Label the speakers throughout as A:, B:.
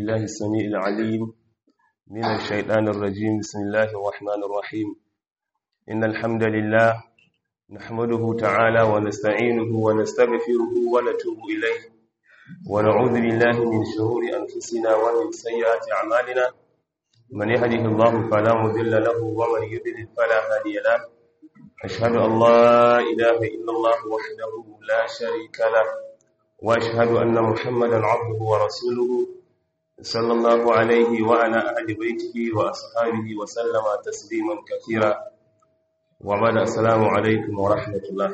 A: بالله السميع العليم من الشيطان الرجيم بسم الله الرحمن الرحيم إن الحمد لله نحمده تعالى ونستعينه ونستغفره ونتوب إليه ونعوذ بالله من شرور أنفسنا ومن سيئات أعمالنا من يهده الله فلا مضل له ومن يضلل فلا هادي له أشهد أن لا إله إلا الله وحده لا شريك له وأشهد أن محمدا عبده ورسوله صلى الله عليه وعلى أهل بيته وأصحابه وسلم تسليما كثيرا وبعد السلام عليكم ورحمة الله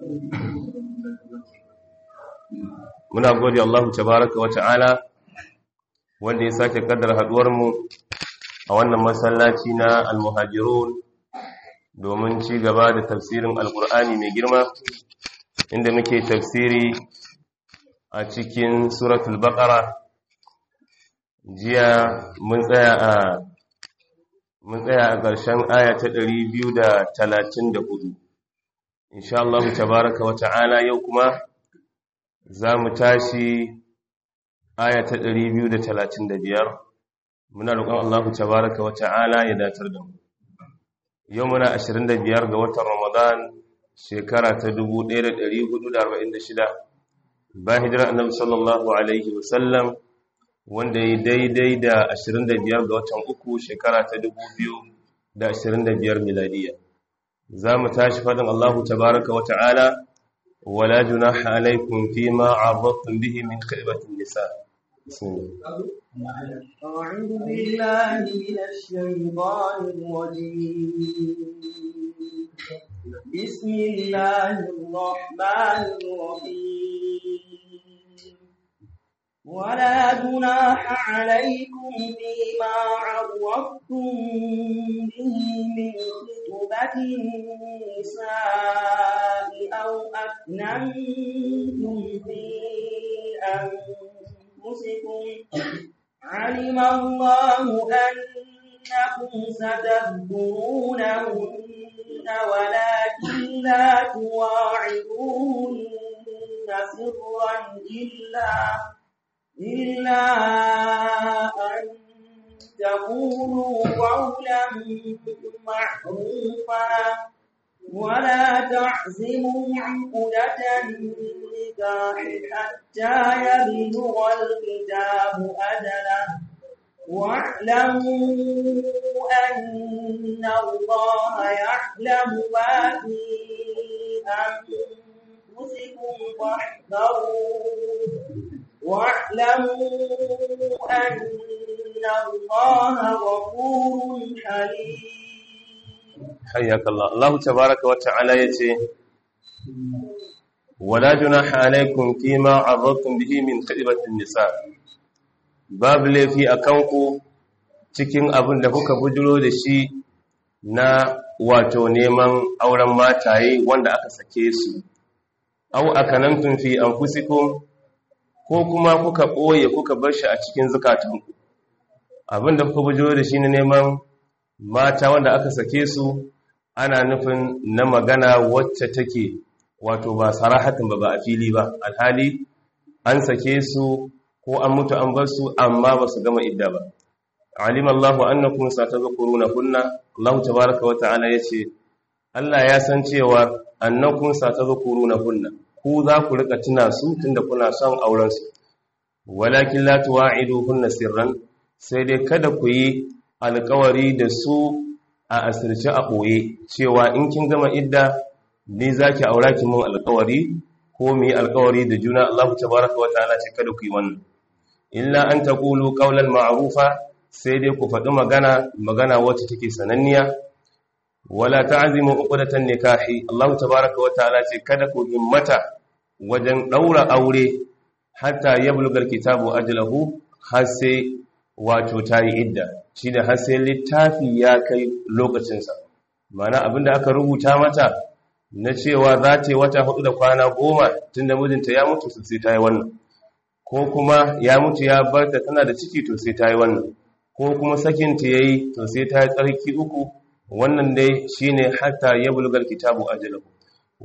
A: muna gode Allah tabaraka wa ta'ala wanda ya sake kaddara haduwar mu a wannan masallaci na al-muhajirun domin ci gaba da tafsirin alkur'ani mai girma inda muke tafsiri a cikin suratul baqara jiya mun tsaya a mun tsaya a ƙarshen aya ta 234 insha Allah tabaraka wa ta'ala yau kuma za mu tashi aya ta 235 muna roƙon Allah tabaraka wa ta'ala ya datar da mu yau muna 25 ga watan Ramadan shekara ta 1446 bayan hijira annabi sallallahu alaihi wasallam wanda ya daidai da 25 ga watan uku shekara ta 2025 miladiya za mu tashi faɗin Allahu tabaraka wa ta'ala wala junaha alaikum fima a'adtum bihi min khaybatin nisa
B: أعوذ بالله من الشيطان الرجيم بسم الله الرحمن الرحيم ولا جناح عليكم فيما عرضتم به من خطبة النساء أو أكننتم في أنفسكم علم الله أنكم ستذكرونهن ولكن لا تواعدوهن سرا إلا إلا أن تقولوا قولا معروفا ولا تعزموا عقدة النكاح حتى يبلغ الكتاب أجله واعلموا أن الله يعلم ما في أنفسكم فاحذروه واعلموا أن الله غفور حليم
A: حياك الله الله تبارك وتعالى يتي ولا جناح عليكم فيما عرضتم به من خطبة النساء باب لفي أكنكو cikin abin da kuka bujiro da shi na wato neman auren mataye wanda aka sake su au akanantum fi anfusikum ko kuma kuka ɓoye kuka bar shi a cikin zukatanku abinda kuka bujiro da shi na neman mata wanda aka sake su ana nufin na magana wacce take wato ba sarahatin ba ba a fili ba alhali an sake su ko an mutu an bar su amma ba su gama idda ba alim Allahu annakum satadhkuruna kunna Allah tabaaraka wa ta'ala yace Allah ya san cewa annakum satadhkuruna kunna ku za ku rika tuna su tunda kuna son auren su walakin la tuwa'iduhunna sirran sai dai kada ku yi alkawari da su a asirce a ɓoye cewa in kin gama idda ni zaki aura ki mun alkawari ko mu yi alkawari da juna Allah tabaraka wa ta'ala ce kada ku yi wannan illa an taqulu qawlan ma'rufa sai dai ku faɗi magana magana wacce take sananniya wala ta'zimu uqdatan nikahi Allah tabaraka wa ta'ala ce kada ku himmata wajen daura aure hatta yablugal kitabu ajlahu har sai wato tayi idda shine har sai littafi ya kai lokacinsa mana abinda aka rubuta mata na cewa za ta yi wata hudu da kwana goma tunda mijinta ya mutu sai ta yi wannan ko kuma ya mutu ya barta tana da ciki to sai ta yi wannan ko kuma sakinta ya yi to sai ta yi tsarki uku wannan dai shine hatta ya bulgar kitabu ajalahu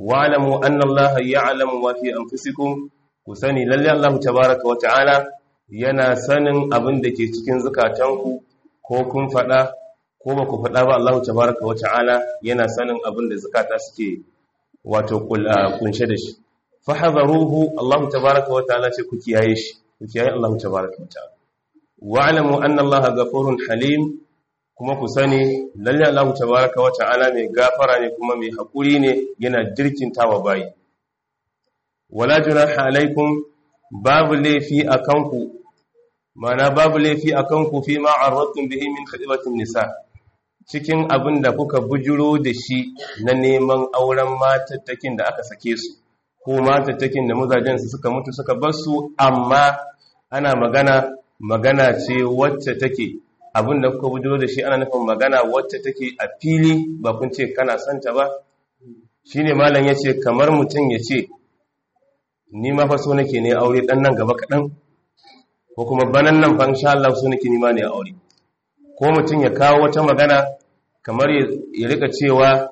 A: wa'lamu anna allaha ya'lamu ma fi anfusikum ku sani lalle Allah tabaaraka wa ta'ala yana sanin abin da ke cikin zukatanku ko kun faɗa ko ba ku faɗa ba Allah tabaraka wa ta'ala yana sanin abin da zukata suke wato kunshe da shi fahadharuhu Allah tabaraka wa ta'ala ce ku kiyaye shi ku kiyaye Allah tabaraka wa ta'ala wa'lamu anna Allah ghafurun halim kuma ku sani lalle Allah tabaraka wa ta'ala mai gafara ne kuma mai hakuri ne yana dirkintawa bayi wala junaha alaikum babu laifi akanku mana babu laifi akanku fi ma arradtum bihi min khidmatin nisa cikin abin da kuka bujuro da shi na neman auren matattakin da aka sake su ko matattakin da mazajen su suka mutu suka bar su amma ana magana magana ce wacce take abin da kuka bujuro da shi ana nufin magana wacce take a fili ba kun ce kana santa ba shine malam yace kamar mutum yace ni ma fa so nake ne aure dan nan gaba kadan ko kuma banan nan fa insha Allah so nake ni ma ne aure ko mutum ya kawo wata magana kamar ya rika cewa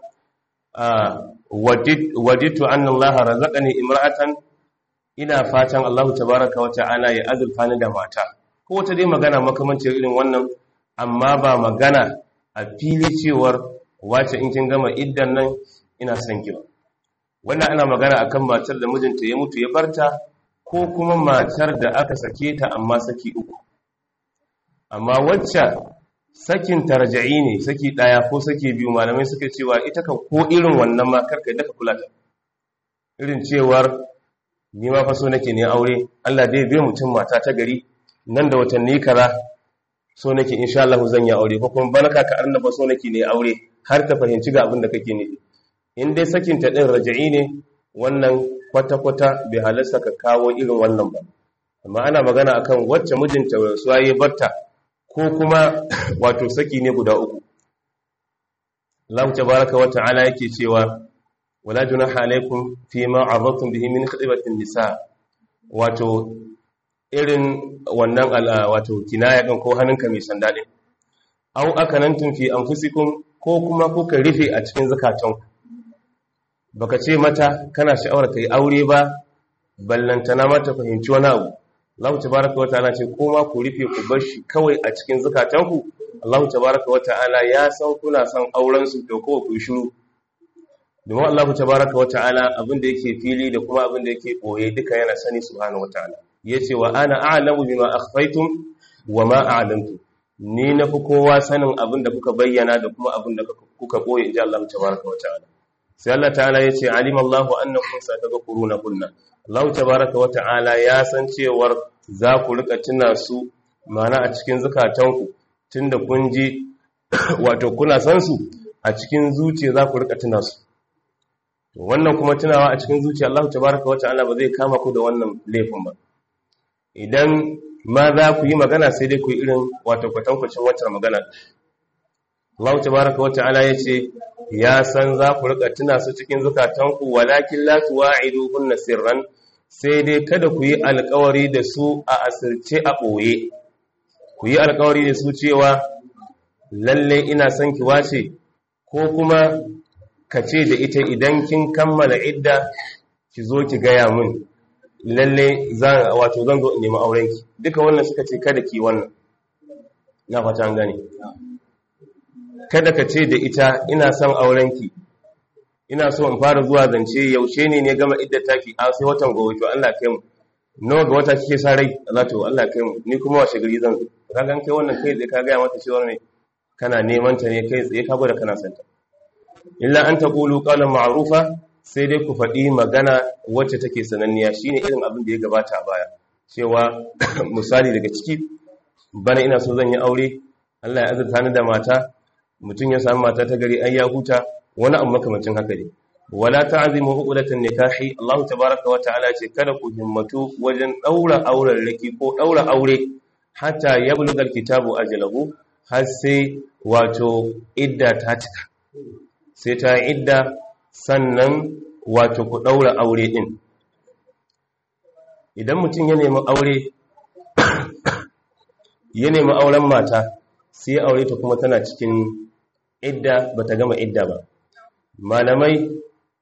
A: waditu anna Allah razaqani imra'atan ina fatan Allah tabaaraka wa ta'ala ya azurfa ni da mata ko wata dai magana makamancin irin wannan amma ba magana a fili cewar wace in kin gama iddan nan ina son ki ba wannan ana magana akan matar da mijinta ya mutu ya barta ko kuma matar da aka sake ta amma saki uku amma wacce sakin tarja'i ne saki daya ko saki biyu malamai suka cewa ita kan ko irin wannan ma karka da ka kula ta irin cewar ni ma fa so nake ne aure Allah dai bai mutum mata ta gari nan da watanni kaza so nake insha Allah zan yi aure ko kuma baraka ka arna ba so nake ne aure har ta fahimci ga abin da kake nufi in dai sakin ta din raja'i ne wannan kwata-kwata bai halarsa ka kawo irin wannan ba amma ana magana akan wacce mijinta rasuwa ya barta ko kuma wato saki ne guda uku Allah tabaraka wa ta'ala yake cewa wala junaha alaikum fi ma arradtum bihi min khidmatin nisa wato irin wannan wato kinaya din ko hannunka mai sanda din aw akanantum fi anfusikum ko kuma kuka rufe a cikin zakatanku baka ce mata kana sha'awar kai aure ba ballantana mata fahimci wani abu Allah tabaraka wa ta'ala ce ko ma ku rufe ku bar shi kawai a cikin zakatanku Allah tabaraka wa ta'ala ya san kuna son auren su to ko ku shiru domin Allah tabaraka wa ta'ala abin da yake fili da kuma abin da yake boye duka yana sani subhanahu wa ta'ala yace wa ana a'lamu bima akhfaytum wa ma a'lamtum ni na fi kowa sanin abin da kuka bayyana da kuma abin da kuka boye inji Allah tabaraka wa ta'ala sai Allah ta'ala ya ce alimallahu annakum satadhkuruna kunna Allah tabaaraka wa ta'ala ya san cewar za ku rika tuna su mana a cikin zakatanku tunda kun ji wato kuna san su a cikin zuciya za ku rika tuna su to wannan kuma tunawa a cikin zuciya Allah tabaaraka wa ta'ala ba zai kama ku da wannan laifin ba idan ma za ku yi magana sai dai ku yi irin wato kwatankwacin wacce magana Allah tabaaraka wa ta'ala ya ce ya san za ku rika tuna su cikin zukatanku walakin la tuwa'iduhunna sirran sai dai kada ku yi alkawari da su a asirce a ɓoye ku yi alkawari da su cewa lalle ina son ki wace ko kuma ka ce da ita idan kin kammala idda ki zo ki gaya min lalle wato zan zo in nemi aurenki duka wannan suka ce kada ki wannan na fata an gane kada ka ce da ita ina son aurenki ina so in fara zuwa zance yaushe ne ne gama idda taki a sai watan gobe to Allah kai mu nawa ga wata kike sa rai Allah to Allah kai mu ni kuma washe gari zan ka gan kai wannan kai tsaye ka ga mata cewa ne kana neman ta ne kai tsaye ka gwada kana son ta illa an taqulu qawlan ma'rufa sai dai ku faɗi magana wacce take sananniya shine irin abin da ya gabata a baya cewa misali daga ciki bana ina so zan yi aure Allah ya azurta ni da mata mutum ya samu mata ta gari ai ya huta wani abu makamacin haka ne wala ta'zimu uqdatan nikahi Allah tabaaraka wa ta'ala ce kada ku himmatu wajen daura auren raki ko daura aure hatta yablugal kitabu ajalahu har sai wato idda ta cika sai ta idda sannan wato ku daura aure din idan mutum ya nemi aure ya nemi auren mata sai aure ta kuma tana cikin idda bata gama idda ba malamai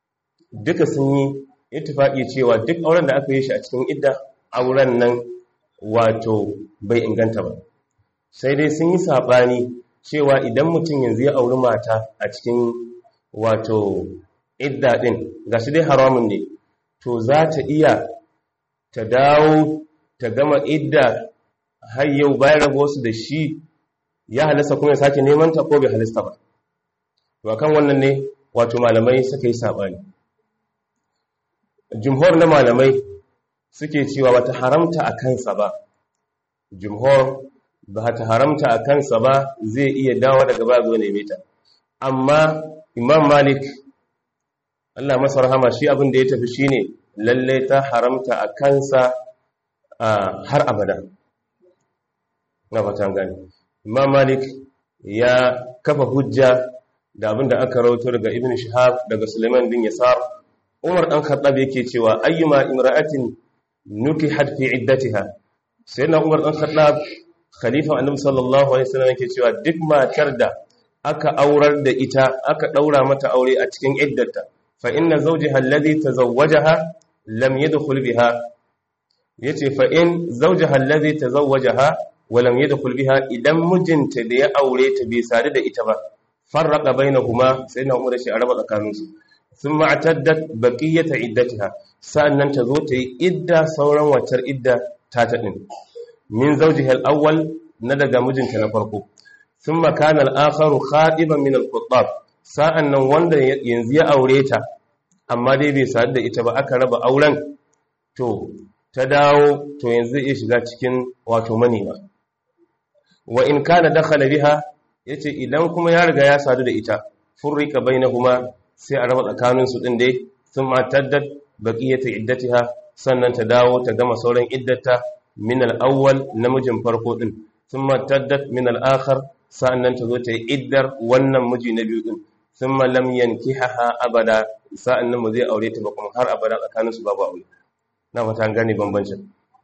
A: duka sun yi ittifaqi cewa duk auren da aka yi shi a cikin idda auren nan wato bai inganta ba sai dai sun yi saɓani cewa idan mutum yanzu ya auri mata a cikin wato idda ɗin ga shi dai haramun ne to za ta iya ta dawo ta gama idda har yau bayan raba wasu da shi ya halasta kuma ya sake neman ta ko bai halasta ba to kan wannan ne wato malamai suka yi saɓani jumhur na malamai suke cewa bata haramta a kansa ba jumhur ba ta haramta a kansa ba zai iya dawo daga ba zo neme ta amma imam malik Allah masa rahama shi abin da ya tafi shine lalle ta haramta a kansa har abada na fatan gani imam malik ya kafa hujja da abin da aka rauto daga ibn shihab daga suleiman bin yasar umar dan khattab yake cewa ayyuma imra'atin nukihat fi iddatiha sayyidina umar dan khattab khalifa annabi sallallahu alaihi wasallam yake cewa duk matar da aka aurar da ita aka daura mata aure a cikin iddarta fa inna zawjaha alladhi tazawwajaha lam yadkhul biha yace fa in zawjaha alladhi tazawwajaha wa lam yadkhul biha idan mijinta da ya aure ta bai sadu da ita ba farraqa bainahuma sayyidina umar shi araba tsakaninsu thumma ataddat baqiyata iddatiha sa'annan ta zo ta yi idda sauran waccar idda ta ta din min zawjiha al-awwal na daga mijinta na farko thumma kana al-akharu khadiban min al-khuttab sa'annan wanda yanzu ya aure ta amma dai bai sadu da ita ba aka raba auren to ta dawo to yanzu zai shiga cikin wato manema wa in kana dakhala biha yace idan kuma ya riga ya sadu da ita furrika bainahuma sai a raba tsakanin su din dai thumma taddat baqiyata iddatiha sannan ta dawo ta gama sauran iddata min al-awwal namijin farko din thumma taddat min al-akhar sannan ta zo ta yi iddar wannan miji na biyu din thumma lam yankihaha abada sa'annan mu zai aure ta ba kuma har abada tsakanin su babu aure na fata an gane bambancin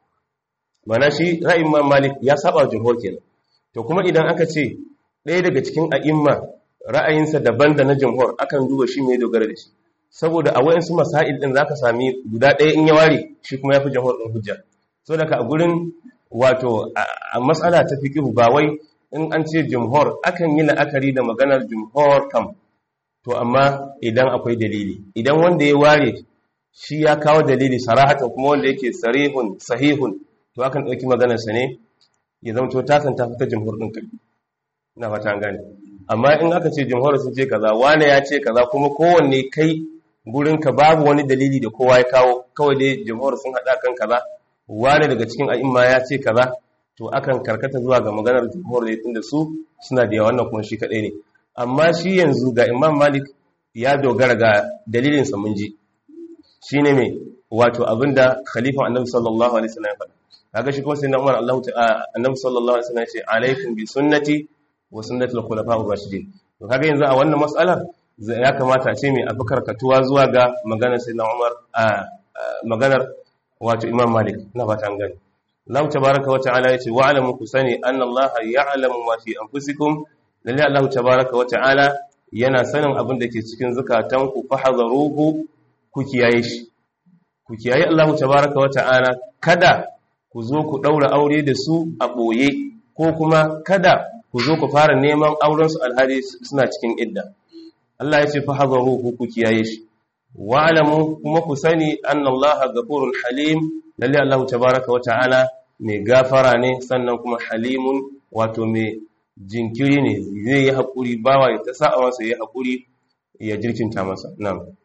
A: mana shi ra'ayin Imam Malik ya saba jumhur kenan to kuma idan aka ce ɗaya daga cikin a'imma ra'ayinsa daban da na jumhur akan duba shi mai dogara da shi saboda a wayansu masail din zaka sami guda ɗaya in ya ware shi kuma yafi jumhur din hujja so daga a gurin wato a matsala ta fiqh ba wai in an ce jumhur akan yi la'akari da maganar jumhur kam to amma idan akwai dalili idan wanda ya ware shi ya kawo dalili sarahatan kuma wanda yake sarihun sahihun to akan ɗauki maganarsa ne ya zama to takan ta fita jumhur ɗin kai na fata an gane amma in aka ce jumhur sun ce kaza wane ya ce kaza kuma kowanne kai gurinka babu wani dalili da kowa ya kawo kawai dai jumhur sun haɗa kan kaza wane daga cikin a'imma ya ce kaza to akan karkata zuwa ga maganar jumhur ne tunda su suna da yawa wannan kuma shi kaɗai ne amma shi yanzu ga imam malik ya dogara ga dalilinsa mun ji shi ne mai wato abinda khalifa annabi sallallahu alaihi wasallam ya faɗa kaga shi kuma sai na umar Allah ta'ala annabi sallallahu alaihi wasallam ya ce alaikum bi sunnati wa sunnatul khulafa'ur rashidin to kaga yanzu a wannan mas'alar ya kamata a ce mai abu karkatuwa zuwa ga maganar sai na umar a maganar wato imam malik na fata an gani Allah tabaaraka wa ta'ala ya ce wa alamu ku sani anna Allah ya'lamu ma fi anfusikum lalle Allah tabaaraka wa ta'ala yana sanin abin da ke cikin zukatanku fahadharuhu ku kiyaye shi ku kiyaye Allah tabaaraka wa ta'ala kada ku zo ku daura aure da su a boye ko kuma kada ku zo ku fara neman auren su alhali suna cikin idda Allah ya ce fahadharuhu ku kiyaye shi wa'lamu kuma ku sani anna Allah ghafurun halim lalle Allah tabaaraka wa ta'ala mai gafara ne sannan kuma halimun wato mai jinkiri ne zai yi haƙuri bawa ya ta sa'a masa ya haƙuri ya jirkinta masa nan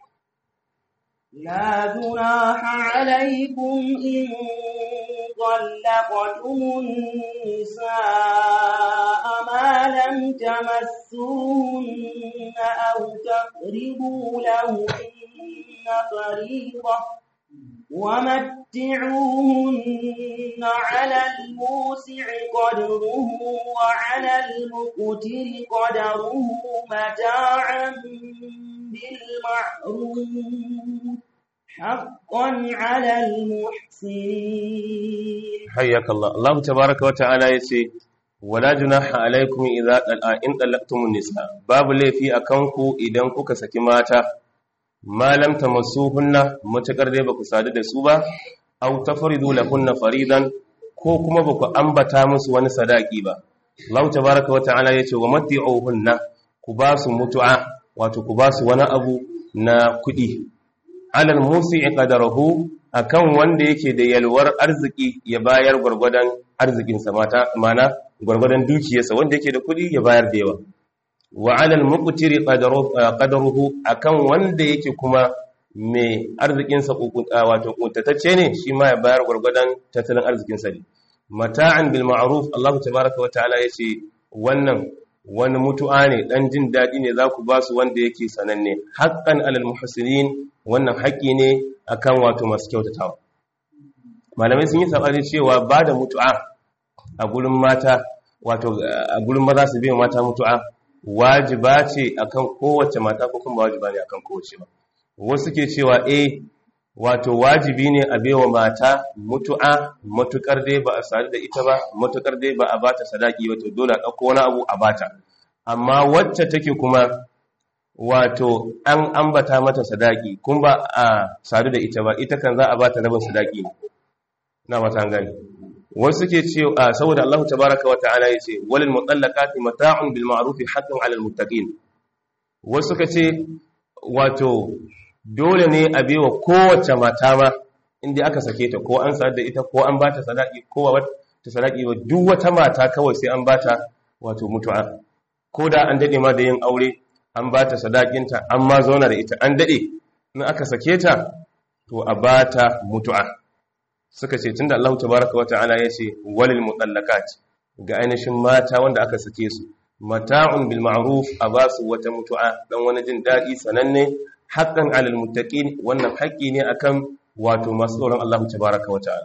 B: لا جناح عليكم إن طلقتم النساء ما لم تمسوهن أو تقربوا لهن فريضة ومتعوهن على الموسع قدره وعلى المقتر قدره متاعا بالمعروف حقا على المحسنين
A: حياك الله الله تبارك وتعالى يسي ولا جناح عليكم إذا إن طلقتم النساء باب لي في أكنكو إذا كوكا سكي ماتا ma lam tamassuhunna matakar dai baku sadu da su ba aw tafridu lahunna faridan ko kuma ba ku ambata musu wani sadaki ba Allah tabaraka wata'ala yace wa mati'uhunna ku ba su mutu'a wato ku ba su wani abu na kuɗi alal musi'i qadarahu akan wanda yake da yalwar arziki ya bayar gwargwadon arzikinsa mata mana gwargwadon dukiyarsa wanda yake da kuɗi ya bayar da yawa wa alal muqtiri qadaruhu akan wanda yake kuma mai arzikinsa wato kuntatacce ne shi ma ya bayar gwargwadon tattalin arzikinsa ne mata'an bil ma'ruf Allah tabaaraka wa ta'ala yace wannan wani mutu'a ne dan jin dadi ne za ku ba su wanda yake sananne haqqan alal muhsinin wannan haƙi ne akan wato masu kyautatawa malamai sun yi sabani cewa ba da mutu'a a gurin mata wato a gurin maza su biyan mata mutu'a wajiba ce akan kowace mata ko kuma wajiba ne akan kowace ba wasu ke cewa eh wato wajibi ne a baiwa mata mutu'a matukar dai ba a sadu da ita ba matukar dai ba a bata sadaki ba to dole a dauko wani abu a bata amma wacce take kuma wato an ambata mata sadaki kun ba a sadu da ita ba ita kan za a bata rabin sadaki ne na mata gani wasu ke ce saboda Allah tabaraka wa ta'ala yace walil mutallaqati mata'un bil ma'ruf haqqan 'alal muttaqin wasu ka ce wato dole ne a bewa kowace mata ma inda aka sake ta ko an sadu da ita ko an bata sadaki ko wata sadaki ba duk wata mata kawai sai an bata wato mutu'a ko da an dade ma da yin aure an bata sadakinta an ma zauna da ita an dade in aka sake ta to a bata mutu'a suka ce tunda Allah tabaraka wa ta'ala ya ce walil mutallaqat ga ainihin mata wanda aka sake su mata'un bil ma'ruf a basu wata mutu'a dan wani jin dadi sananne haqqan 'alal muttaqin wannan haƙƙi ne akan wato masu tsoron Allah tabaraka wa ta'ala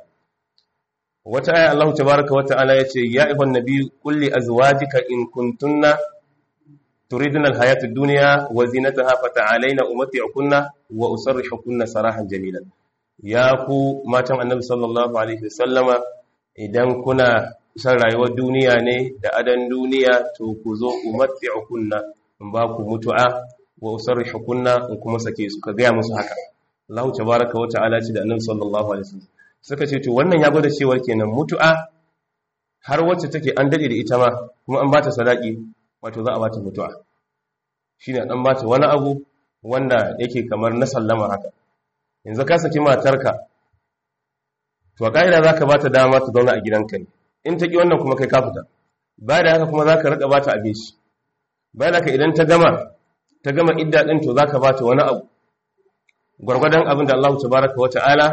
A: wata aya Allah tabaraka wa ta'ala yace ya ayyuhan nabiy qul li azwajika in kuntunna turidna al-hayata ad-dunya wa zinataha fata'alayna umatti'ukunna wa usarrihukunna sarahan jamilan ya ku matan annabi sallallahu alaihi wasallama idan kuna san rayuwar duniya ne da adan duniya to ku zo umatti'ukunna in ba ku mutu'a wa usarrihukunna in kuma sake su ka ga musu haka Allah tabaaraka wa ta'ala ce da annabi sallallahu alaihi wasallam suka ce to wannan ya gwada cewa kenan mutu'a har wacce take an dade da ita ma kuma an bata sadaki wato za a bata mutu'a shine dan bata wani abu wanda yake kamar na sallama haka yanzu ka saki matarka to a ƙa'ida za ka ba ta dama ta zauna a gidanka ne in ta ƙi wannan kuma kai ka fita ba da haka kuma za ka riƙa ba ta abinci bayan haka idan ta gama ta gama idda ɗin to za ka ba ta wani abu gwargwadon abin da Allah ta baraka wa ta'ala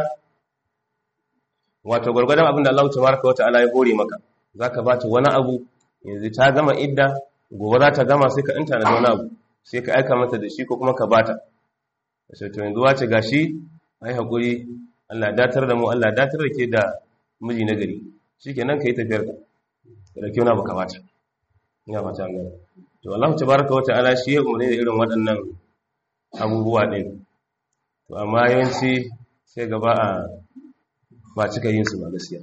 A: wato gwargwadon abin da Allah ta baraka wa ta'ala ya hore maka za ka ba ta wani abu yanzu ta gama idda gobe za ta gama sai ka inta da wani abu sai ka aika mata da shi ko kuma ka bata sai to yanzu wace gashi ai hakuri Allah datar da mu Allah datar da ke da miji na gari shikenan kai tafiyar ka da kyau na baka bata ina fata Allah to Allah tabaaraka wataala shi ya umurne da irin waɗannan abubuwa din to amma yawanci sai gaba a ba cika yin su ba gaskiya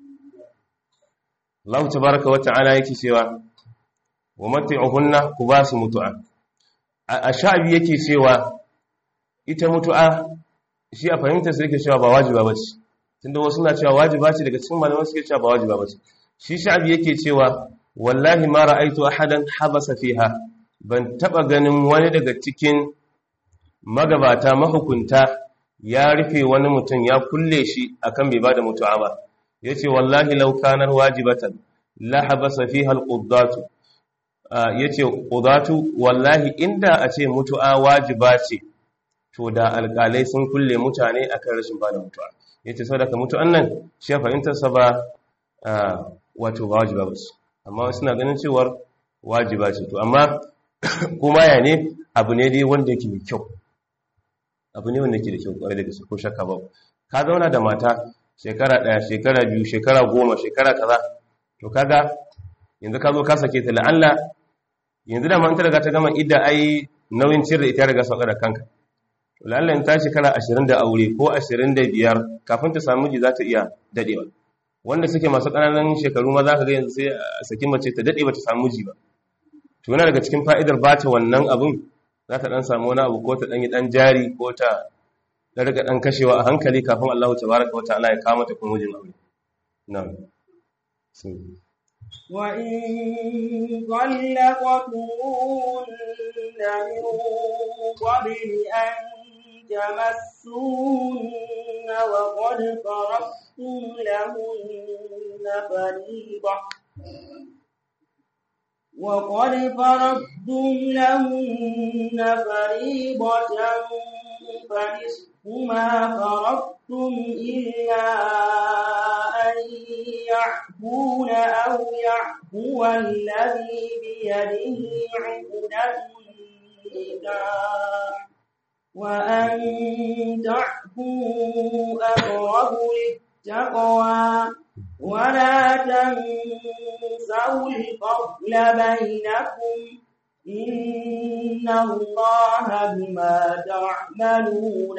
A: Allah tabaaraka wataala yake cewa wa mat'uhunna ku ba su mutu'a a sha'abi yake cewa ita mutu'a shi a fahimtar su yake cewa ba wajiba bace tunda wasu na cewa wajiba ce daga cikin malaman suke cewa ba wajiba bace shi sha'abi yake cewa wallahi ma ra'aitu ahadan habasa fiha ban taba ganin wani daga cikin magabata mahukunta ya rufe wani mutum ya kulle shi akan bai bada mutu'a ba yace wallahi law kanar wajibatan la habasa fiha al-quddatu yace qudatu wallahi inda a ce mutu'a wajiba ce to da alƙalai sun kulle mutane akan rashin bada mutu'a yace saboda ka mutu'an nan shi fahimtar sa ba wato ba wajiba ba amma wasu na ganin cewar wajiba ce to amma kuma ya ne abu ne dai wanda yake mai kyau abu ne wanda yake da kyau kwarai da gaske ko shakka ba ka zauna da mata shekara ɗaya shekara biyu shekara goma shekara kaza to kaga yanzu ka zo ka sake ta la'alla yanzu da man ta riga ta gama idda ai nauyin ciyar da ita riga sauka da kanka la'alla in ta shekara ashirin da aure ko ashirin da biyar kafin ta samu miji za ta iya dadewa wanda suke masu ƙananan shekaru ma za ka ga yanzu sai a saki mace ta dade ba ta samu miji ba to yana daga cikin fa'idar ba ta wannan abun za ta dan samu wani abu ko ta dan yi dan jari ko ta da riga dan kashewa a hankali kafin Allah tabaraka wa ta'ala ya kawo mata kuma mijin aure na'am
B: وإن طلقتموهن من قبل أن تمسوهن وقد فرضتم لهن فريضة وقد فرضتم لهن فريضة فنصف ما فرضتم إلا أن يعفون أو يعفو الذي بيده عقدة النكاح وأن تعفوا أقرب للتقوى ولا تنسوا الفضل بينكم إن الله بما تعملون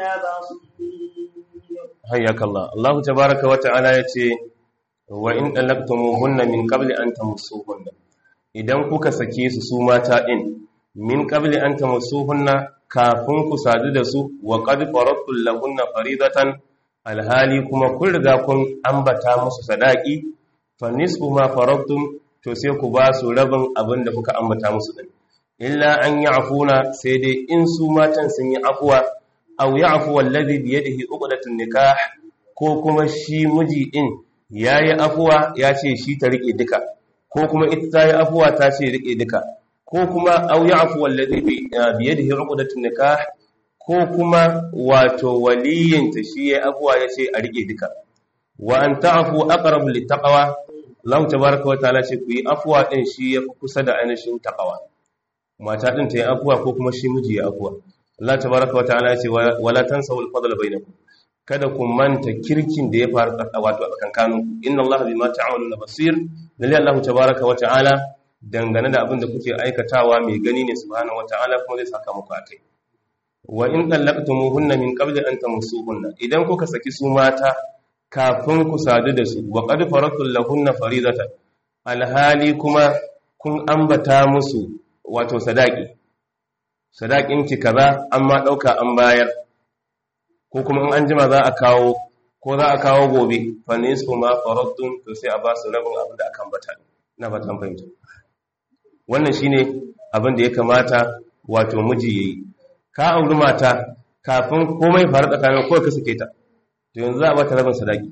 B: بصير
A: حياك الله الله تبارك وتعالى yace wa in talaqtumuhunna min qabli an tamassuhunna idan kuka sake su su mata din min qabli an tamassuhunna kafin ku sadu da su wa qad faradtu lahunna faridatan alhali kuma kun riga kun ambata musu sadaki fa nisfu ma faradtum to sai ku ba su rabin abin da kuka ambata musu din illa an ya'funa sai dai in su matan sun yi afwa aw ya'fu alladhi bi yadihi uqdatun nikah ko kuma shi miji din yayi afwa ya ce shi ta rike duka ko kuma ita ta yi afwa ta ce rike duka ko kuma aw ya'fu alladhi bi yadihi uqdatun nikah ko kuma wato waliyinta shi ya afuwa ya ce a rike duka wa an ta'afu aqrabu littaqwa Allah tabaaraka wa ta'ala ce ku yi afuwa din shi ya fi kusa da ainihin taqwa mata din ta yi afuwa ko kuma shi miji ya afuwa Allah tabaaraka wa ta'ala ce wala tansawul fadla bainakum kada ku manta kirkin da ya faru wato a tsakankanin inna Allah bima ta'maluna basir lalle Allah tabaaraka wa ta'ala dangane da abin da kuke aikatawa mai gani ne subhanahu wa ta'ala kuma zai saka muku akai wa in dallaqtumuhunna min qabli an tamassuhunna idan kuka saki su mata kafin ku sadu da su wa qad faratul lahunna faridatan alhali kuma kun ambata musu wato sadaki sadakin ki kaza amma dauka an bayar ko kuma in an jima za a kawo ko za a kawo gobe fa nisfu ma faradtum to sai a ba su rabin abin da aka ambata ina ba tan fahimta wannan shine abin da ya kamata wato miji yayi ka auri mata kafin komai faru tsakanin kawai ka suke ta to yanzu za a bata rabin sadaki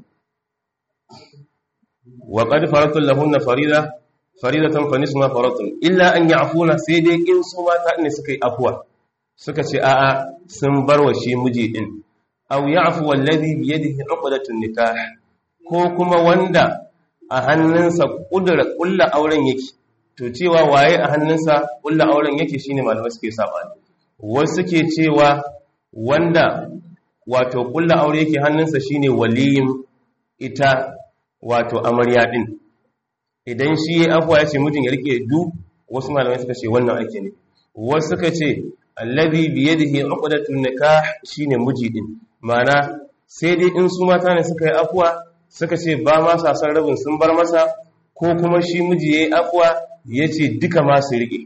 A: wa qad faratul lahunna farida faridatan fa nisma faratum illa an ya'funa sai dai in su mata ne suka yi afuwa suka ce a'a sun bar wa shi miji din aw ya'fu alladhi bi yadihi 'uqdatun nikah ko kuma wanda a hannunsa kudura kullu auren yake to cewa waye a hannunsa kullu auren yake shine malamai suke sabani wasu ke cewa wanda wato kulla aure yake hannunsa shine waliyin ita wato amarya din idan shi ya afwa ya ce mutum ya rike du wasu malamai suka ce wannan ake ne wasu suka ce alladhi bi yadihi uqdatun nikah shine miji din mana sai dai in su mata ne suka yi afwa suka ce ba ma sa san rabin sun bar masa ko kuma shi miji yayi afwa yace duka ma su rike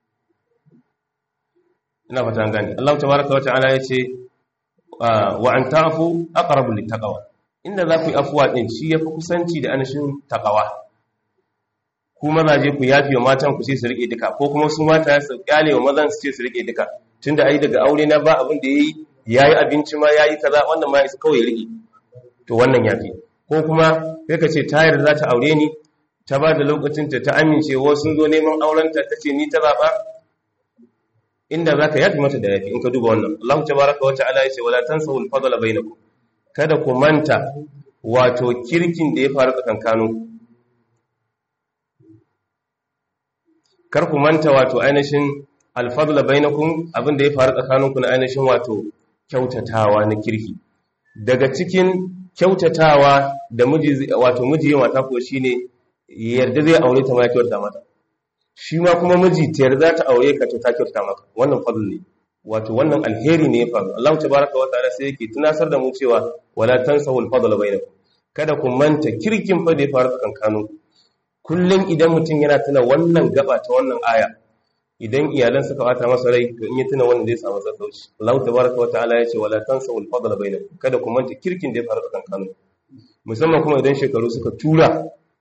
A: ina fata gani Allah tabaraka wa ta'ala yace wa an ta'fu aqrabu littaqwa inda za ku yi afuwa din shi yafi kusanci da anashin taqwa ku mazaje ku yafi wa matan ku sai su rike duka ko kuma su mata su kyale wa mazan su ce su rike duka tunda ai daga aure na ba abin da yayi yayi abinci ma yayi kaza wannan ma isa kawai rike to wannan yafi ko kuma kai ka ce ta yarda za ta aure ni ta ba da lokacin ta ta amince wasu sun zo neman aurenta ta ce ni ta zaba inda za ka yafi mata da yafi in ka duba wannan Allah tabaraka wa ta'ala ya ce wala tansawu al-fadla bainakum kada ku manta wato kirkin da ya faru tsakankanin kar ku manta wato ainihin al-fadla bainakum abinda ya faru tsakaninku na ainihin wato kyautatawa na kirki daga cikin kyautatawa da miji wato miji ya mata ko shine yarda zai aure ta ma ya kyautata mata shi ma kuma miji ta yarda ta aure ka to ta kyauta maka wannan fadl ne wato wannan alheri ne ya faru Allah tabaraka wa ta'ala sai yake tunasar da mu cewa wala tansawu al-fadl bainakum kada ku manta kirkin fa da ya faru tsakankanin kullum idan mutum yana tuna wannan gaba ta wannan aya idan iyalan suka bata masa rai to in ya tuna wannan zai samu sassauci Allah tabaraka wa ta'ala ya ce wala tansawu al-fadl bainakum kada ku manta kirkin da ya faru tsakankanin musamman kuma idan shekaru suka tura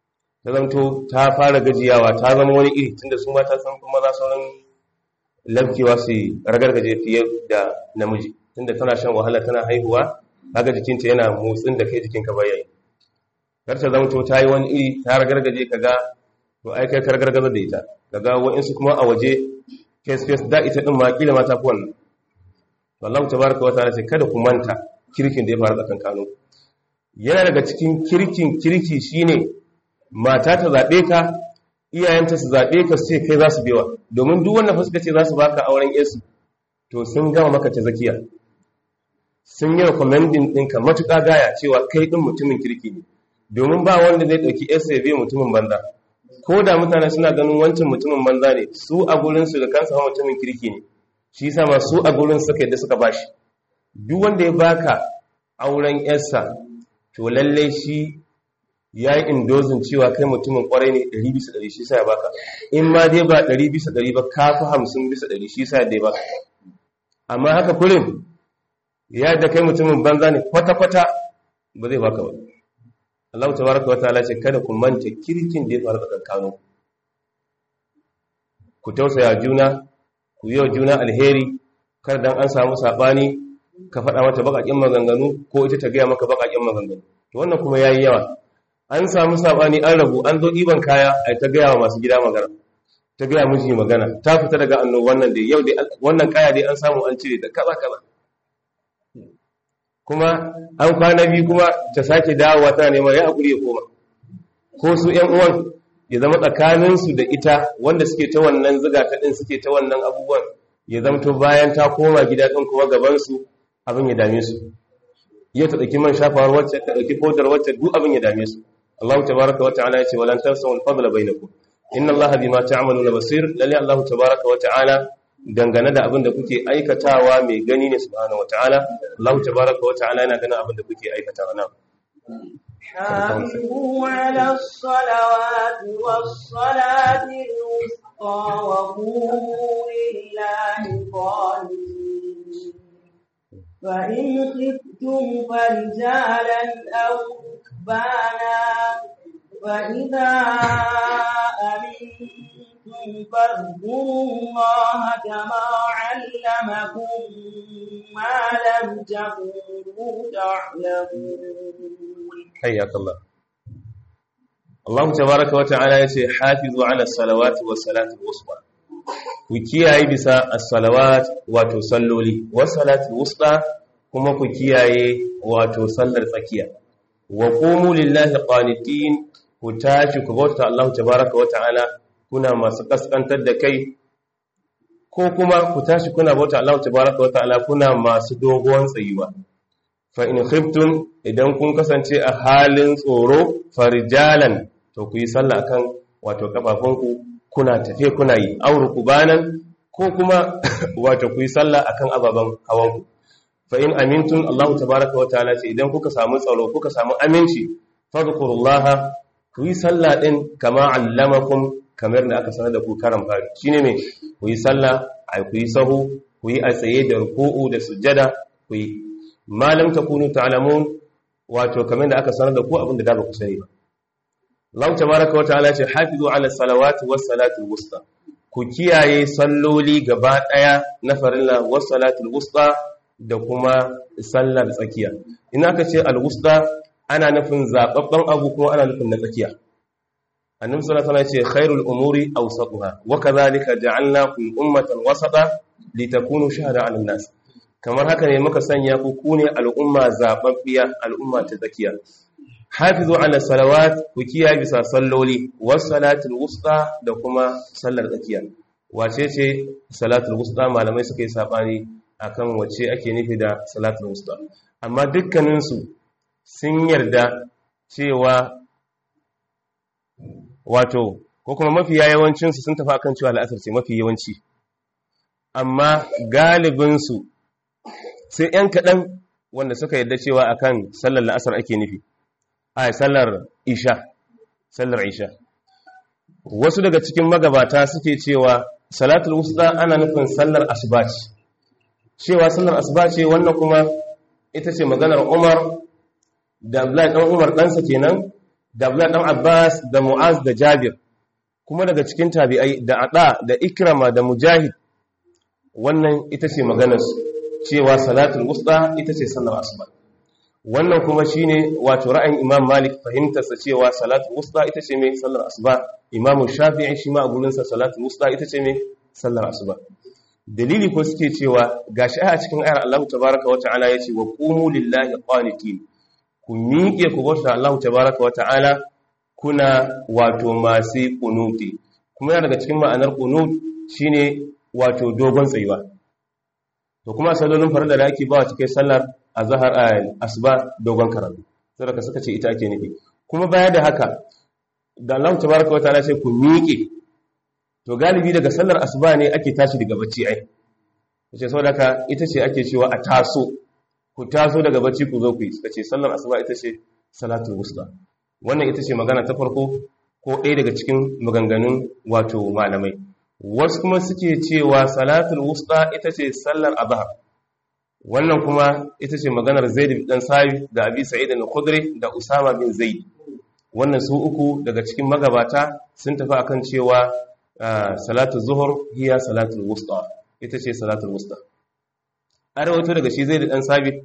A: ta zamto ta fara gajiyawa ta zama wani iri tunda su mata sun kuma za sauran lafkewa su ragargaje fiye da namiji tunda tana shan wahala tana haihuwa kaga jikinta yana motsin da kai jikinka bayan kar ta zamto ta yi wani iri ta ragargaje kaga to ai kai kar gargaza da ita kaga wa'insu kuma a waje face face da ita din ma kila ma ta fi wannan wallahu tabaraka wa ta'ala sai kada ku manta kirkin da ya faru tsakan kanu yana daga cikin kirkin kirki shine mata ta zabe ka iyayenta su zabe ka sai kai za su bewa domin duk wanda fuska ce za su baka auren yesu to sun gama maka ta zakiya sun yi recommending ɗinka matuƙa gaya cewa kai ɗin mutumin kirki ne domin ba wanda zai ɗauki yesu ya biya mutumin banza ko da mutane suna ganin wancan mutumin banza ne su a gurinsu da kansa mutumin kirki ne shi yasa ma su a gurin suka yadda suka bashi duk wanda ya baka auren yarsa to lalle shi ya yi indozin cewa kai mutumin kwarai ne 100 bisa 100 shi sa ya baka in ma dai ba 100 bisa 100 ba ka fi 50 bisa 100 shi sa ya baka amma haka kurin ya da kai mutumin banza ne kwata-kwata ba zai baka ba Allah tabaraka wa ta'ala ce kada ku manta kirkin da ya faru tsakanin ku tausaya juna ku yi wa juna alheri kar dan an samu sabani ka faɗa mata baƙaƙen maganganu ko ita ta gaya maka baƙaƙen maganganu to wannan kuma yayi yawa an samu sabani an rabu an zo ɗiban kaya ai ta gaya wa masu gida magana ta gaya miji magana ta fita daga anno wannan dai yau dai wannan kaya dai an samu an cire da kaza kaza kuma an kwana biyu kuma ta sake dawowa tana neman ya hakuri ya koma ko su ƴan uwan ya zama tsakaninsu da ita wanda suke ta wannan ziga ta ɗin suke ta wannan abubuwan ya zamto bayan ta koma gida ɗin kuma gabansu abin ya dame su yau ta ɗauki man shafawar wacce ta ɗauki fodar wacce duk abin ya dame su Allah tabaraka wa ta'ala ya ce walan tansaw al-fadla bainakum inna Allah bima ta'maluna basir lalle Allah tabaraka wa ta'ala dangane da abin da kuke aikatawa mai gani ne subhanahu wa ta'ala Allah tabaraka wa ta'ala yana ganin abin da kuke aikatawa na
B: حافظوا على الصلوات والصلاة الوسطى وقوموا لله قانتين فإن خفتم فرجالا أو ركبانا فإذا أمنتم فاذكروا الله كما علمكم ما لم تكونوا تعلمون
A: حياك الله Allah tabaraka wata'ala yace hafizu ala salawati was salati wusta ku kiyaye bisa as-salawat wato salloli was salati wusta kuma ku kiyaye wato sallar tsakiya wa qumu lillahi qanitin ku tashi ku bauta Allah tabaraka wata'ala kuna masu kaskantar da kai ko kuma ku tashi kuna bauta Allah tabaraka wata'ala kuna masu dogon tsayuwa fa in khiftum idan kun kasance a halin tsoro farjalan to ku yi sallah kan wato kafafunku kuna tafe kuna yi auru kubanan ko kuma wato ku yi sallah akan ababen hawanku fa in amintun Allah tabaraka wa ta'ala ce idan kuka samu tsaro kuka samu aminci fadhkurullaha ku yi sallah din kama allamakum kamar da aka sanar da ku karan fari shine me ku yi sallah ai ku yi sahu ku yi a tsaye da ruku'u da sujjada ku yi malam takunu ta'lamun wato kamar da aka sanar da ku abin da da ba ku sani ba Allah tabaraka wataala ce hafizu ala salawati was salati wusta ku kiyaye salloli gaba daya na farilla was salati wusta da kuma sallar tsakiya in aka ce al wusta ana nufin zababban abu kuma ana nufin na tsakiya annabi sallallahu alaihi wasallam ce khairul umuri awsatuha wa kadhalika ja'alnakum ummatan wasata litakunu shuhada 'ala nas kamar haka ne muka sanya ku kune al'umma zababbiya al'umma ta tsakiya hafizu ala salawat ku kiyaye bisa salloli was salatul wusta da kuma sallar tsakiya wace ce salatul wusta malamai suka yi sabani akan wace ake nufi da salatul wusta amma dukkanin su sun yarda cewa wato ko kuma mafi yawancin su sun tafi akan cewa al'asar ce mafi yawanci amma galibin su sai ‘yan kaɗan wanda suka yadda cewa akan sallar la'asar ake nufi a sallar isha sallar isha wasu daga cikin magabata suke cewa salatul wusta ana nufin sallar asuba ce cewa sallar asuba ce wannan kuma ita ce maganar umar da abdullahi ɗan umar ɗansa kenan da Abdullah dan Abbas da Mu'az da Jabir kuma daga cikin tabi'ai da Ada da Ikrama da Mujahid wannan ita ce maganar cewa salatul wusta ita ce sallar asuba wannan kuma shine wato ra'ayin Imam Malik fahimtarsa cewa salatul wusta ita ce mai sallar asuba Imam Shafi'i shi ma a gurinsa salatul wusta ita ce mai sallar asuba dalili ko suke cewa gashi a cikin ayar Allah tabaaraka wa ta'ala yace wa qumu lillahi qanitin ku miƙe ku bauta Allah tabaaraka wa ta'ala kuna wato masu kunuti kuma yana daga cikin ma'anar qunut shine wato dogon tsayuwa to kuma sallolin farilla da ake ba wa cikin sallar azhar asuba dogon karatu saboda suka ce ita ake nufi kuma baya da haka da Allah tabaaraka wa ta'ala sai ku miƙe to galibi daga sallar asuba ne ake tashi daga bacci ai yace saboda haka ita ce ake cewa a taso ku taso daga bacci ku zo ku yi suka ce sallar asuba ita ce salatul wusta wannan ita ce magana ta farko ko ɗaya daga cikin maganganun wato malamai wasu kuma suke cewa salatul wusta ita ce sallar azhar wannan kuma ita ce maganar zaid dan sabi da abi sa'id al-khudri da usama bin zaid wannan su uku daga cikin magabata sun tafi akan cewa salatu zuhur hiya salatul wusta ita ce salatul wusta an rawaito daga shi zaid dan sabi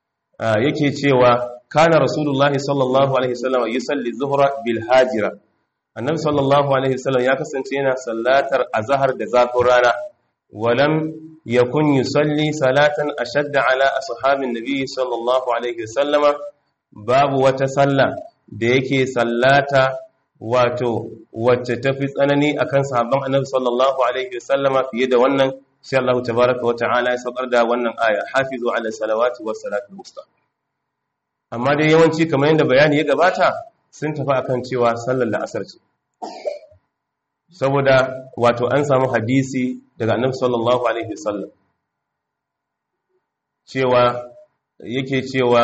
A: yake cewa kana rasulullahi sallallahu alaihi wasallam yusalli zuhra bil hajira annabi sallallahu alaihi wasallam ya kasance yana sallatar azhar da zafin rana walam yakun yusalli salatan ashadda ala ashabin nabi sallallahu alaihi wasallam babu wata salla da yake sallata wato wacce tafi tsanani akan sahabban annabi sallallahu alaihi wasallam fiye da wannan sai Allah tabaaraka wa ta'ala ya saukar da wannan aya hafizu ala salawati was salatul wusta amma dai yawanci kamar yadda bayani ya gabata sun tafi akan cewa sallar la'asar ce saboda wato an samu hadisi daga annabi sallallahu alaihi wasallam cewa yake cewa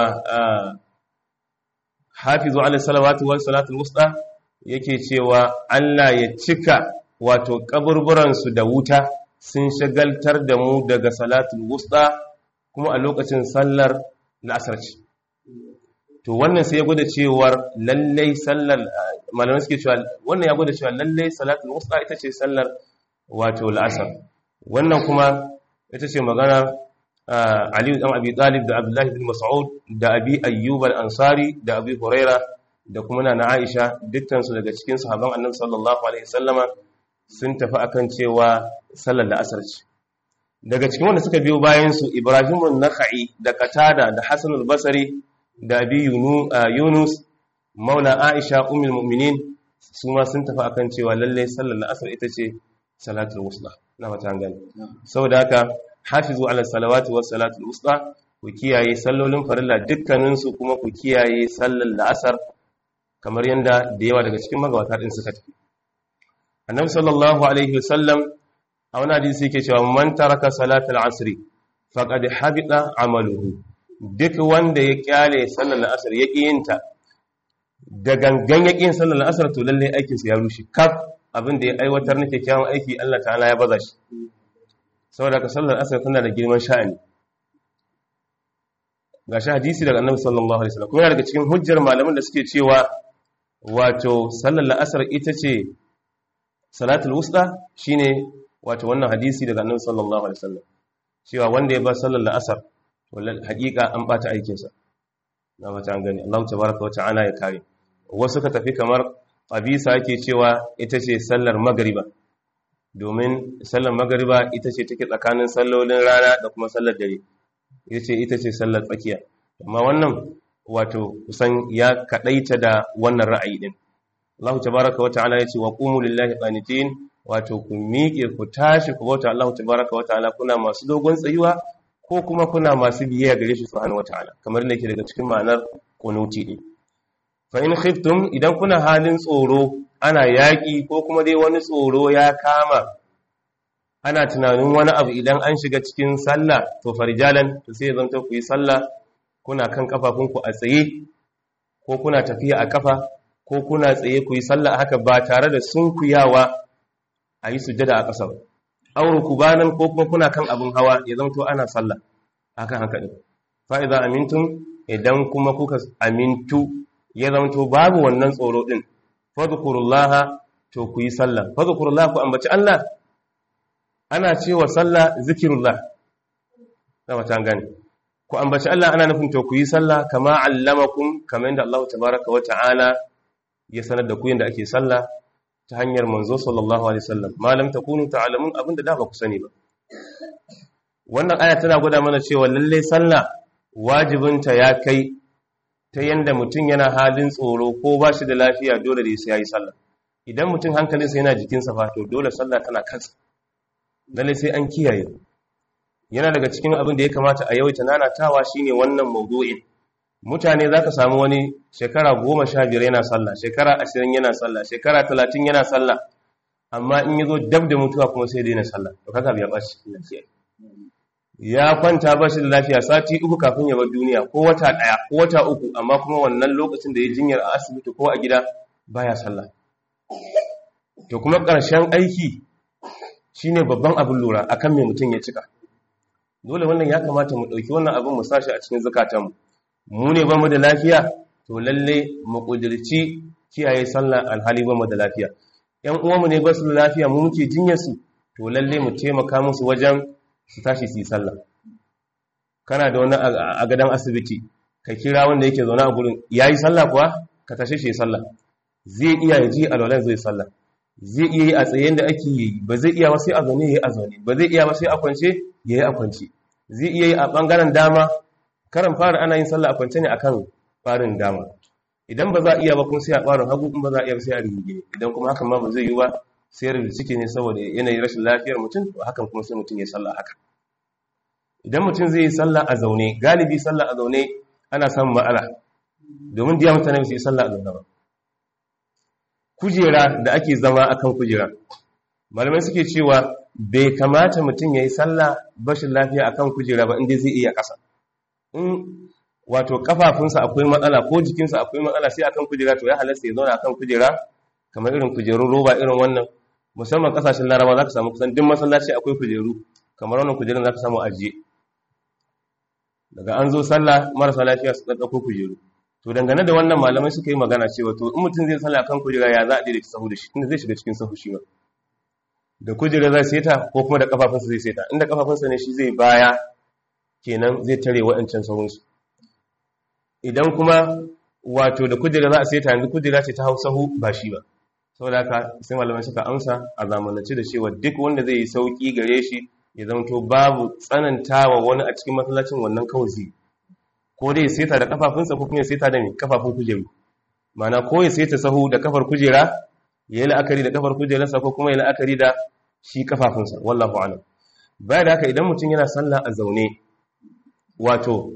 A: hafizu ala salawati was salatul wusta yake cewa Allah ya cika wato kaburburan su da wuta sun shagaltar da mu daga salatul wusta kuma a lokacin sallar la'asar ce to wannan sai ya gwada cewar lallai sallar malamai suke cewa wannan ya gwada cewa lallai salatul wusta ita ce sallar wato la'asar wannan kuma ita ce magana Ali dan Abi Talib da Abdullah bin Mas'ud da Abi Ayyub al-Ansari da Abi Huraira da kuma na Aisha dukkan su daga cikin sahabban Annabi sallallahu alaihi wasallama sun tafi akan cewa sallar la'asar ce daga cikin wanda suka biyo bayan su Ibrahim an-Nakhai da Qatada da Hasan al-Basri da Abi Yunus Maula Aisha ummul mu'minin su ma sun tafi akan cewa lalle sallar la'asar ita ce salatul wusta na mata gani saboda haka hafizu ala salawati was salatul wusta ku kiyaye sallolin farilla dukkanin su kuma ku kiyaye sallar la'asar kamar yanda da yawa daga cikin magabata din suka tafi annabi sallallahu alaihi wasallam a wani hadisi yake cewa man taraka salatul asri faqad habita amaluhu duk wanda ya kyale sallar la'asar ya yinta da gangan ya yin sallar la'asar to lalle aikinsa ya rushe kaf abin da ya aiwatar na kyakkyawan aiki Allah ta'ala ya baza shi saboda ka sallar asar tana da girman sha'ani ga shi hadisi daga annabi sallallahu alaihi wasallam kuma yana daga cikin hujjar malaman da suke cewa wato sallar la'asar ita ce salatul wusta shine wato wannan hadisi daga annabi sallallahu alaihi wasallam cewa wanda ya ba sallar la'asar wallahi hakika an bata aikinsa na mata an gani Allah tabaraka wa ta'ala ya kare wasu ka tafi kamar abisa yake cewa ita ce sallar magariba domin sallar magariba ita ce take tsakanin sallolin rana da kuma sallar dare ita ce ita ce sallar tsakiya amma wannan wato kusan ya kadaita da wannan ra'ayi din Allah tabaraka wa ta'ala ya ce wa qumu lillahi qanitin wato ku miƙe ku tashi ku bauta Allah tabaraka wa ta'ala kuna masu dogon tsayuwa ko kuma kuna masu biyayya gare shi subhanahu wa ta'ala kamar da yake daga cikin ma'anar qunuti din fa in khiftum idan kuna halin tsoro ana yaƙi ko kuma dai wani tsoro ya kama ana tunanin wani abu idan an shiga cikin sallah to farjalan to sai zanto ku yi sallah kuna kan kafafunku a tsaye ko kuna tafiya a kafa ko kuna tsaye ku yi sallah haka ba tare da sunkuyawa a yi sujjada a ƙasa ba auru kubanan ko kuma kuna kan abin hawa ya zanto ana sallah akan haka din fa idza amintum idan kuma kuka amintu ya zamto babu wannan tsoro din fadhkurullaha to ku yi sallah fadhkurullaha ku ambaci Allah ana cewa sallah zikirullah na wata gani ku ambaci Allah ana nufin to ku yi sallah kama allamakum kamar yadda Allah tabaraka wa ta'ala ya sanar da ku yadda ake sallah ta hanyar manzo sallallahu alaihi wasallam malam takunu ta'lamun abinda da ba ku sani ba wannan aya tana gwada mana cewa lalle sallah wajibinta ya kai ta yanda mutum yana halin tsoro ko ba shi da lafiya dole da sai yayi sallah idan mutum hankalinsa yana jikinsa fa to dole sallah tana kansa lalle sai an kiyaye yana daga cikin abin da ya kamata a yawaita nanatawa shine wannan mawdu'in mutane zaka samu wani shekara goma sha biyar yana sallah shekara ashirin yana sallah shekara talatin yana sallah amma in yazo dab da mutuwa kuma sai daina sallah to kaga biya bashi ya kwanta ba shi da lafiya sati uku kafin ya bar duniya ko wata daya ko wata uku amma kuma wannan lokacin da ya jinyar a asibiti ko a gida baya sallah to kuma ƙarshen aiki shine babban abin lura akan me mutum ya cika dole wannan ya kamata mu ɗauki wannan abin mu sashi a cikin zukatanmu mu ne ba mu da lafiya to lalle mu ƙudirci kiyaye sallah alhali ba mu da lafiya ƴan uwanmu ne ba su da lafiya mu muke jinyar su to lalle mu taimaka musu wajen su tashi su yi sallah kana da wani a gadon asibiti ka kira wanda yake zaune a gurin yayi sallah kuwa ka tashe shi sallah zai iya yaji alwalan zai sallah zai iya yi a tsayen da ake yi ba zai iya ba sai a zaune yayi a zaune ba zai iya ba sai a kwance yayi a kwance zai iya yi a bangaren dama karan fara ana yin sallah a kwance ne akan farin dama idan ba za a iya ba kuma sai a farin hagu kuma ba za a iya ba sai a rigige idan kuma hakan ma ba zai yi ba sai rubuta ciki ne saboda yanayin rashin lafiyar mutum to hakan kuma sai mutum ya sallah haka idan mutum zai yi sallah a zaune galibi sallah a zaune ana samun ma'ana domin diya mutane su yi sallah a zaune ba kujera da ake zama akan kujera malamai suke cewa bai kamata mutum ya yi sallah bashin lafiya akan kujera ba inda zai iya ƙasa in wato kafafunsa akwai matsala ko jikinsa akwai matsala sai akan kujera to ya halasta ya zauna akan kujera kamar irin kujerun roba irin wannan musamman kasashen laraba za ka samu kusan duk masallaci akwai kujeru kamar wannan kujerun za ka samu ajiye daga an zo sallah marasa lafiya su ɗaɗɗako kujeru to dangane da wannan malamai suka yi magana cewa to in mutum zai sallah kan kujera ya za a daidaita sahu da shi inda zai shiga cikin sahu shi ma da kujera zai seta ko kuma da kafafunsa zai seta inda kafafunsa ne shi zai baya kenan zai tare waɗancan sahunsu idan kuma wato da kujera za a seta yanzu kujera ce ta hau sahu ba shi ba saboda haka sai malamai suka amsa a zamanance da cewa duk wanda zai yi sauki gare shi ya zamto babu tsanantawa wani a cikin masallacin wannan kawai zai ko dai seta da kafafunsa ko kuma ya seta da mai kafafun kujeru mana ko ya seta sahu da kafar kujera ya yi la'akari da kafar kujerarsa ko kuma ya la'akari da shi kafafunsa wallahu alam baya da haka idan mutum yana sallah a zaune wato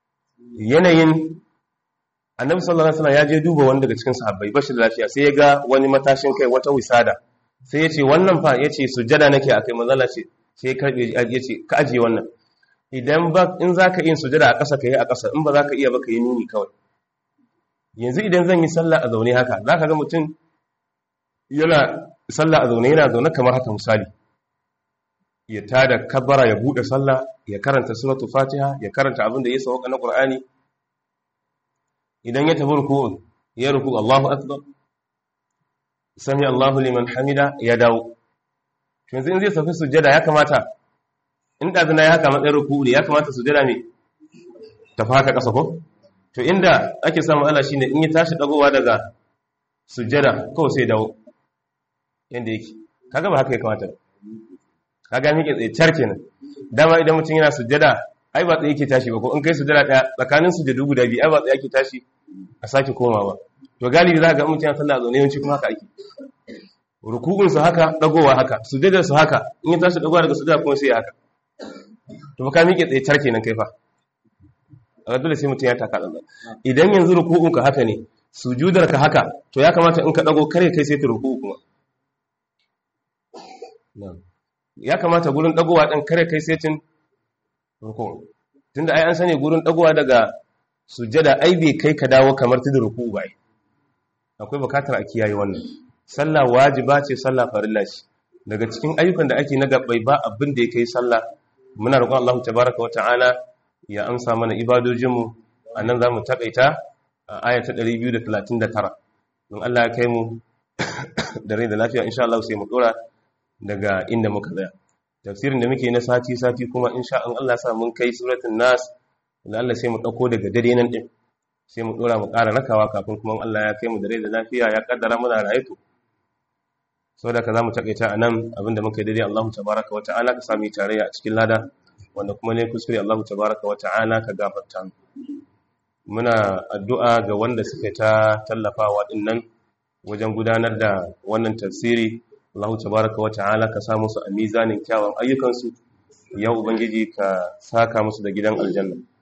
A: yanayin annabi sallallahu alaihi wasallam ya je duba wani daga cikin sahabbai bashi da lafiya sai ya ga wani matashin kai wata wisada sai ya ce wannan fa ya ce sujada nake akai manzala ce sai ya karbe ya ce ka ajiye wannan idan ba in zaka yin sujada a ƙasa kai a ƙasa in ba zaka iya ba kai nuni kawai yanzu idan zan yi sallah a zaune haka zaka ga mutum yana sallah a zaune yana zaune kamar haka misali ya tada kabbara ya bude sallah ya karanta suratul fatiha ya karanta abin da ya sauka na qur'ani idan ya tafi ruku'un ya ruku Allahu akbar sami Allahu liman hamida ya dawo yanzu in zai tafi sujjada ya kamata in da zina ya haka matsayin ruku'u ne ya kamata sujjada me tafi haka ƙasa ko to inda ake samun Allah shine in ya tashi dagowa daga sujjada kawai sai dawo yanda yake kaga ba haka ya kamata kaga miƙe tsaye car kenan dama idan mutum yana sujjada ai ba tsaye yake tashi ba ko in kai sujjada ɗaya tsakanin sujjadu guda biyu ai ba tsaye yake tashi a sake komawa to galibi za ka ga mutum yana sallah a zaune yawanci kuma haka ake rukubin su haka dagowa haka sujjadar su haka in ya tashi dagowa daga sujjada kuma sai haka to ba ka miƙe tsaye car kenan kai fa a dole sai mutum ya taka ɗan idan yanzu rukubin ka haka ne sujudar ka haka to ya kamata in ka dago kare kai sai ta ruku'u kuma ya kamata gurin dagowa ɗin kare kai setin ruku tunda ai an sani gurin dagowa daga sujjada ai bai kai ka dawo kamar tudun ruku ba akwai bukatar a kiyaye wannan sallah wajiba ce sallah farilla ce daga cikin ayyukan da ake na gabbai ba abin da ya kai sallah muna roƙon Allah tabaraka wa ta'ala ya amsa mana ibadojinmu anan zamu takaita aya ta 239 don Allah ya kai mu da rai da lafiya insha Allah sai mu dora daga inda muka tsaya tafsirin da muke na sati sati kuma insha Allah sa mun kai suratul nas da Allah sai mu dauko daga dare nan din sai mu dora mu ƙara rakawa kafin kuma Allah ya kai mu da rai da lafiya ya kaddara muna rayu saboda ka zamu takaita anan abinda muka yi daidai Allahu tabaaraka wa ta'ala ka sami tarayya a cikin lada wanda kuma ne kuskure Allahu tabaaraka wa ta'ala ka gafarta muna addu'a ga wanda suka ta tallafawa dinnan wajen gudanar da wannan tafsiri Allahu tabaaraka wa ta'ala ka sa musu a mizanin kyawun ayyukansu ya ubangiji ka saka musu da gidan aljanna